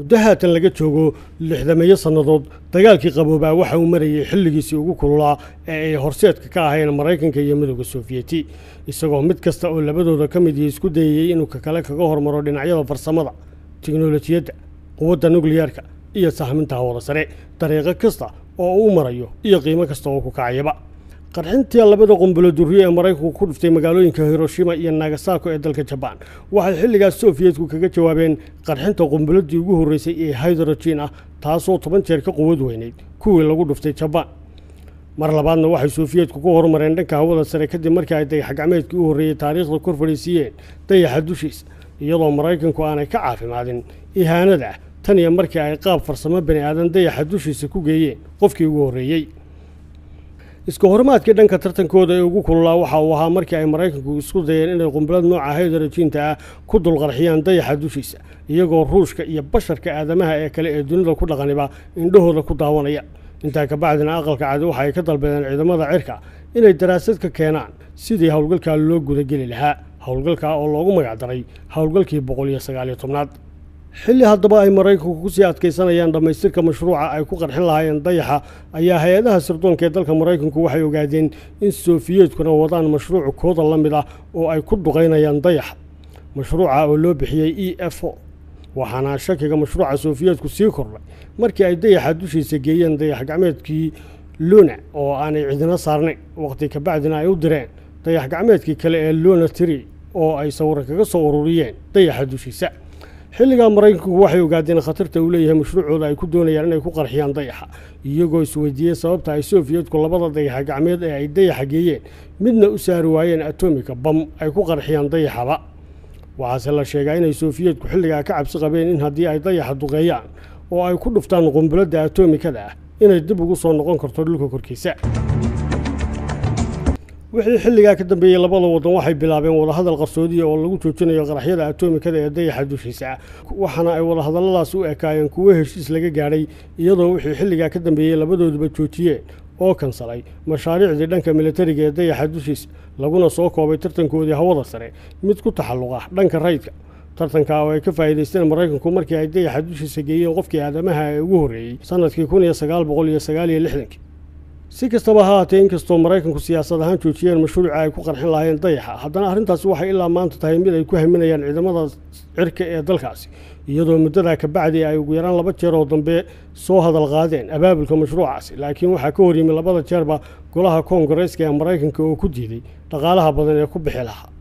muddo haatan laga joogo lixdameeyo sannadood dagaalkii qaboobaa waxa uu marayay xilligiisii ugu kululaa ee ay horseedka ka ahayn maraykanka iyo midooda soofiyeti isagoo mid kasta oo labadooda ka mid isku dayayey inuu kakale kaga hormaro dhinacyada farsamada tiknolojiyadda quwadda nukliyaarka iyo sahminta hawada sare dariiqo kasta oo uu marayo iyo qiimo kasta oo ku kacayaba qarxintii labada qumbulo duriye ee maraykanku ku dhuftay magaalooyinka hiroshima iyo nagasako ee dalka jabaan waxay xilligaas soofiyetku kaga jawaabeen qarxinta qumbuladii ugu horreysay ee hydrogen ah taasoo toban jeer ka quwad weynayd kuwii lagu dhuftay jabaan mar labaadna waxay soofiyetku ku horumareen dhanka hawada sare kadib markii ay dayaxgacmeedkii u horreeyey taariikhda kor fadhiisiiyeen dayaxa dushiisa iyadoo maraykanku aanay ka caafimaadin ihaanada ah tan iyo markii ay qaab farsamo bani aadan dayaxa dushiisa ku geeyeen qofkii ugu horreeyey iska horimaadkii dhanka tartankooda ee ugu kululaa waxa uu ahaa markii ay maraykanku isku dayeen inay qumbalad nooca haydarajiinta ah ku dulqarxiyaan dayaxa dushiisa iyagoo ruushka iyo basharka aadamaha ee kale ee dunida ku dhaqaniba indhahooda ku daawanaya intaa kabacdina aqalka cadi waxa ay ka dalbadeen ciidamada cirka inay daraasad ka keenaan sidii howlgalkaa loo gudageli lahaa howlgalkaa oo loogu magacdaray howlgalkii boqol iyo sagaaliyo tobnaad xilli haddaba ay maraykanku kusii adkaysanayaan dhammaystirka mashruuca ay ku qarxin lahaayeen dayaxa ayaa hay-adaha sirdoonka ee dalka maraykanku waxay ogaadeen in sofiyeetkuna wadaan mashruuc kooda la mid ah oo ay ku duqaynayaan dayaxa mashruuca oo loo bixiyey e f o waxaana shakiga mashruuca sofiyeetku sii kordhay markii ay dayaxa dushiisa geeyeen dayax gacmeedkii luna oo aanay cidina saarnayn waqti kabacdina ay u direen dayax gacmeedkii kale ee luna tri oo ay sawiro kaga soo ururiyeen dayaxa dushiisa xilligaa maraykanku waxay ogaadeen khatarta uu leeyahay mashruucooda ay ku doonayaan inay ku qarxiyaan dayaxa iyagoo isweydiiyey sababta ay soofiyetku labada dayaxa gacmeed ee ay dayaxa geeyeen midna u saari waayeen atomika bam ay ku qarxiyaan dayaxaba waxaase la sheegaa inay soofiyetku xilligaa ka cabsi qabeen in haddii ay dayaxa duqeeyaan oo ay ku dhuftaan qumbuladda atomikada ah inay dib ugu soo noqon karto dhulka korkiisa wixii xilligaa ka dambeeyey labada waddan waxay bilaabeen wadahadal qarsoodiya oo lagu joojinayo qaraxyada atomikada ee dayaxa dushiisa waxaana ay wadahadalladaas u ekaayeen kuwo heshiis laga gaadhay iyadoo wixii xilligaa ka dambeeyey labadooduba joojiyeen oo kansalay mashaariicdii dhanka militariga ee dayaxa dushiisa laguna soo koobay tartankoodii hawada sare mid ku taxalluqa dhanka rayidka tartanka oo ay ka faa'iidaysteen maraykanku markii ay dayaxa dushiisa geeyeen qofkii aadamaha ee ugu horreeyey sannadkii kun iyo sagaal boqol iyo sagaal iyo lixdankii si kastaba ha haatee inkastoo maraykanku siyaasad ahaan joojiyeen mashruuca ay ku qarxin lahaayeen dayaxa haddana arrintaasi waxay ilaa maanta tahay mid ay ku haminayaan ciidamada cirka ee dalkaasi iyadoo muddadaa kabacdi ay ugu yaraan laba jeer oo dambe soo hadal qaadeen abaabulka mashruucaasi laakiin waxaa ka horyimi labada jeerba golaha koongareeska ee maraykanka oo ku diiday dhaqaalaha badan ee ku bixi lahaa